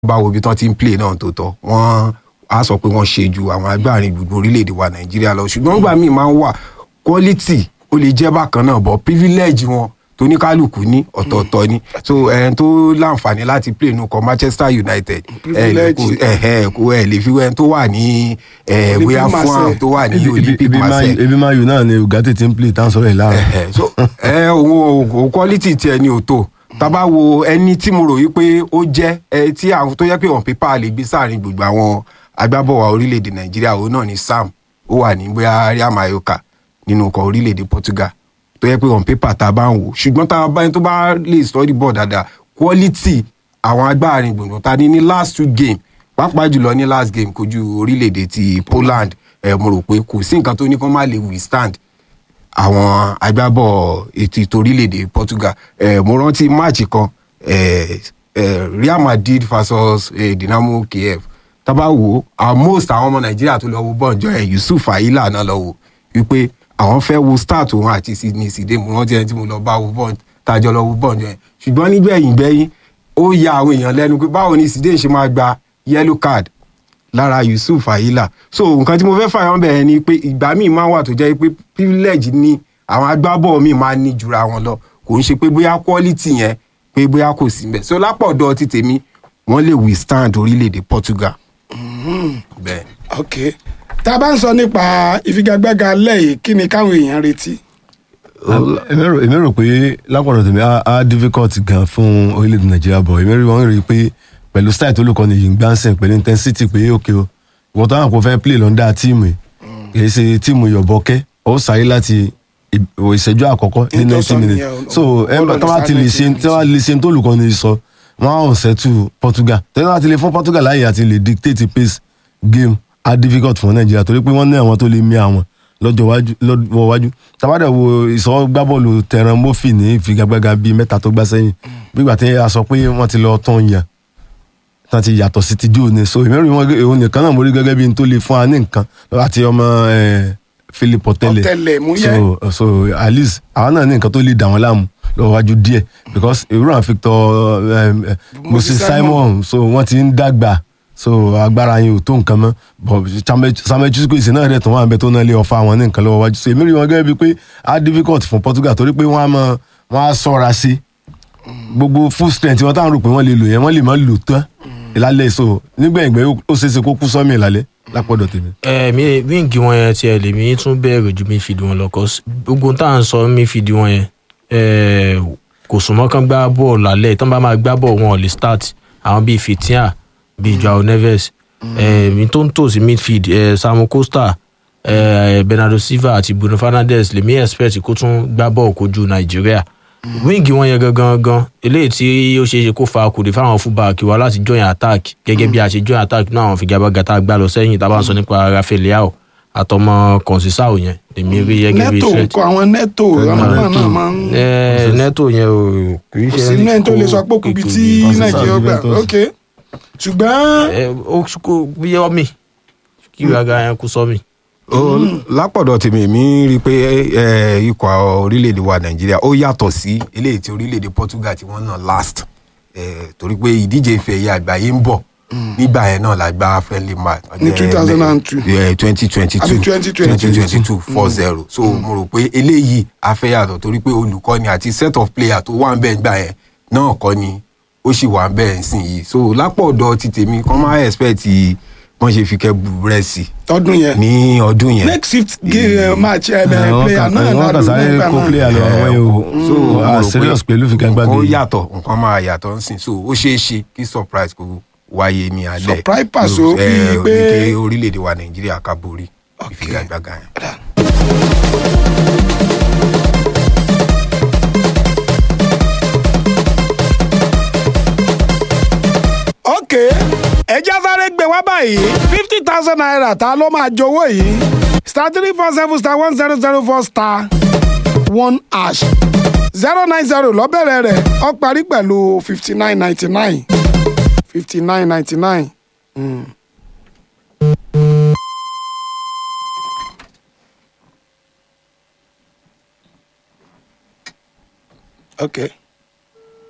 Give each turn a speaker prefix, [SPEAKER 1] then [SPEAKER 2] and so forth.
[SPEAKER 1] bá wo ibi tán ti ń play náà tó tọ́ wọ́n á sọ pé wọ́n ṣe ju àwọn agbárin gbogbo orílẹ̀-èdè wa nàìjíríà lọ ṣùgbọ́n nígbà míì máa ń wà quality ó lè jẹ́ bákan náà but privilege wọn tóníkálùkù ní ọ̀tọ̀ọ̀tọ̀ ni so ẹni tó láǹfààní láti play nù kọ manchester united ẹ lè kó ẹ ẹ kó ẹ lè fi wẹ́n tó wà ní ẹ
[SPEAKER 2] Olympic
[SPEAKER 1] bóyá fún àwọn
[SPEAKER 2] Marseille.
[SPEAKER 1] tó wà ní
[SPEAKER 3] Ebi- ebi-
[SPEAKER 1] olympic
[SPEAKER 3] ebi Man-
[SPEAKER 1] marseille
[SPEAKER 3] ebi man u náà ni ugarte ti ń play tá à ń sọ̀rọ̀ ẹ̀ láàárọ̀.
[SPEAKER 1] ẹ so ẹ òun ò quality tiẹ̀ ni ò tó tábà wo ẹni tí mo rò yí pé ó jẹ́ ẹ tí àwọn tó yẹ pé on paper lè gbé sáàrin gbogbo àwọn agbábọ̀wá orílẹ̀-èdè nàìjíríà òun náà ni sam ó wà ní bóyá real mayoka nínú ọkọ̀ orílẹ̀-èdè portugal tó yẹ pé on paper tá a bá ń wò ṣùgbọ́n tá a bá tó bá lè study ball dáadáa quality àwọn agbárin gbùngbùn ta ni ní last two game pàápàá jùlọ ní last game kojú orílẹ̀-èdè ti poland ẹ mo rò pé kò sí nǹkan tó ní kó má lè withstand àwọn agbábọ̀ ètò ìtorílẹ̀-èdè portugal eh, mo rántí máàcì kan eh, eh, real madrid versus eh, dynamo kiev tábà wò ó most àwọn ọmọ nàìjíríà tó lọ wo bọ́ọ̀njọ́ ẹ̀ yusuf ayila náà lọ wò wípé àwọn fẹ́ wo start òun àti sydney sìdé mo rántí ẹni tí mo lọ bá wo bọ́ọ̀n tájọ lọ wo bọ́ọ̀njọ́ ẹ̀ ṣùgbọ́n nígbẹ̀yìn gbẹ́yìn ó ya àwọn èèyàn lẹ́nu pé báwo ni sìdé ṣe máa gba yellow card lára yusuf ayila so nǹkan tí mo fẹ́ fàyàn bẹ̀rẹ̀ ni pé ìgbà míì máa wà tó jẹ́ pé privilege ni àwọn agbábọ̀ míì máa ní jura wọn lọ kò ń ṣe pé bóyá quality yẹn pé bóyá kò sí mbẹ̀ so lápọ̀dọ̀ ti tèmi wọ́n lè withstand orílẹ̀-èdè portugal. bẹ́ẹ̀
[SPEAKER 2] ok tá a bá ń sọ nípa ìfigagbága lẹ́yìn kí ni káwọn èèyàn retí.
[SPEAKER 3] èmi rò èmi rò pé lápọ̀dọ̀ tèmi á á difficult gan fún orílẹ̀-èdè nàìjíríà bọ̀ èmi rí wọn rí i pé pẹ̀lú style tó lùkọ́ ni yìí ń gbáǹsìn pẹ̀lú intensity pé òkè o ìwọ́n tó hàn kó fẹ́ play lọ́ndà tíìmù yìí kì í ṣe tíìmù yọ̀bọ̀kẹ́ ó sáré láti ì- ìṣẹ́jú àkọ́kọ́ ní
[SPEAKER 2] Ní tó
[SPEAKER 3] ninety
[SPEAKER 2] sọ
[SPEAKER 3] minutes
[SPEAKER 2] nìyẹn, o-
[SPEAKER 3] so
[SPEAKER 2] o-
[SPEAKER 3] ẹ
[SPEAKER 2] o-
[SPEAKER 3] tó bá ti lè ṣe tó bá lè ṣe tó lùkọ́ ni sọ wọ́n á hàn sẹ́tù portugal tẹ́lẹ̀ láti lè fún portugal láàyè àti lè dictate pace game á difficult fún nàìjíríà torí pé wọ́n ní àwọn tó lè mí àwọn lọ́jọ́ wájú lọ́wọ́ wájú tabadà wo ìsọ gbábọ́ọ̀lù tẹran mọ́fì ní ìfigagbága bíi mẹ́ta tó gbá sẹ́yìn gbígbà tí a sọ pé wọ́n ti lọ tán yàn tán ti yàtọ̀ sí ti jù ní so ìmẹ́rin wọn òun nìkan náà mo rí gẹ́gẹ́ bí n tó lè fún wa ní nǹkan àti ọmọ eh, philip ọ̀tẹlẹ̀
[SPEAKER 2] Ọ̀tẹlẹ̀múyẹ́.
[SPEAKER 3] so so at least àwọn náà ní nǹkan tó lè dà wọ́n láàmú lọ́wọ́ wájú díẹ̀ because ìrú àwọn victor um, eh, moses simon so wọ́n ti ń dàgbà so agbára yẹn ò tó nǹkan mọ́ but Samuel- samuel chusco ìsìn náà rẹ̀ tó wà ń bẹ tó náà lè ọ̀fà wọn ní nǹkan lọ́wọ́ wájú so èmi rí wọn gẹ́gẹ́ bíi pé á difficult fún portugal torí pé wọ́n á mọ wọ́n á sọ́ra sí gbogbo full strength wọn táwọn rò pé wọ́n lè lò yẹn wọ́n lè má lò tán ìlàlẹ̀ so nígbẹ̀yìngbẹ̀ ó ṣeéṣe kó kú sọ́mi ìlàlẹ̀ lápọ̀dọ̀ tèmi.
[SPEAKER 4] ẹ mi wíǹgì wọn yẹn tiẹ̀ lèmi tún bẹ̀rù ju midfield wọn lọ cause gbogbo tá à ń sọ midfield wọn yẹn ẹ, kò súnmọ́ kán gbá bọ́ọ̀lù lálẹ́ tán bá máa gbá bọ́ọ̀lù wọn ò lè start àwọn bíi fitia bíi joao neves ẹ, mi tó ń tò sí midfield ẹ, samu costa ẹ, bernardo silva àti bruno fernandes lèmi expect kó tún gbá bọ́ọ̀lù kojú nàìjíríà wíǹgì wọn yẹn gangan gan eléyìí tí ó ṣeé ṣe kó fa kùdì fáwọn fúbàkì wa láti join attack gẹ́gẹ́ bí a ṣe join attack náà àwọn figagbága tá a gbá lọ sẹ́yìn tá a bá ń sọ nípa rafael leao àtọmọ kọnsísáò yẹn èmi rí gẹ́gẹ́ bí
[SPEAKER 2] neto
[SPEAKER 4] iṣẹ́
[SPEAKER 2] nǹkan àwọn neto àwọn náà náà máa ń
[SPEAKER 4] ẹ neto yẹn o kì í
[SPEAKER 2] kò
[SPEAKER 4] ṣe
[SPEAKER 2] sí náà tó lè sọ pé kùbí tí nàìjíríà gbà ok ṣùgbọ́n
[SPEAKER 4] ẹ ó kó bí ọmì kí ìraga yẹn kú sọmì.
[SPEAKER 1] ó lápọ̀dọ̀ tèmi mi rí i pé eh, ikọ̀ orílẹ̀-èdè wa nàìjíríà ó yàtọ̀ sí eléyìí tí orílẹ̀-èdè portugal tí wọ́n nà last eh, torí pé ìdíje ìfẹ́ ẹ̀yẹ àgbáyé ń bọ̀ nígbà yẹn náà la gba friendly match
[SPEAKER 2] Ní 2002.
[SPEAKER 1] twenty twenty two
[SPEAKER 2] Àbí 2022.
[SPEAKER 1] twenty two four zero so mo rò pé eléyìí afẹ́ yàtọ̀ torí pé olùkọ́ni àti set of player tó wà ń bẹ̀ gbà yẹn náà kọ́ ni ó sì wà ń bẹ̀ ń sìn yìí so lápọ̀dọ̀ ti tèmi kọ́ máa expect wọ́n ṣe fi kẹ́ búrẹ́sì
[SPEAKER 2] ọdún yẹn
[SPEAKER 1] ní ọdún yẹn.
[SPEAKER 2] next fifth game match ẹ bẹ̀rẹ̀
[SPEAKER 3] wọ́n
[SPEAKER 2] player
[SPEAKER 3] kà
[SPEAKER 2] náà
[SPEAKER 3] wọ́n kà
[SPEAKER 2] ládùúgbò
[SPEAKER 3] sáré
[SPEAKER 2] nígbà
[SPEAKER 3] kó
[SPEAKER 2] náà.
[SPEAKER 3] player lọ àwọn yẹn o
[SPEAKER 1] so mo
[SPEAKER 3] ah
[SPEAKER 1] rò pé
[SPEAKER 3] serious pẹ̀lú figagbága
[SPEAKER 1] nǹkan
[SPEAKER 3] yìí.
[SPEAKER 1] yàtọ̀ nǹkan máa yàtọ̀ ń sìn so ó ṣeé ṣe kí surprise kò wáyé ní alẹ́
[SPEAKER 2] Surprise pass o,
[SPEAKER 1] So,
[SPEAKER 2] bíi
[SPEAKER 1] eh,
[SPEAKER 2] pé-
[SPEAKER 1] wípé orílẹ̀-èdè wa nàìjíríà ká borí ìfigagbága yẹn.
[SPEAKER 2] ok ẹjẹ́ sáré gbé wá báyìí fifty thousand naira ta ló máa jowó yìí star three four seven star one zero zero four star one hash zero nine zero lọ́bẹ̀rẹ̀ rẹ̀ ó parí pẹ̀lú fifty nine ninety nine fifty nine ninety nine. ok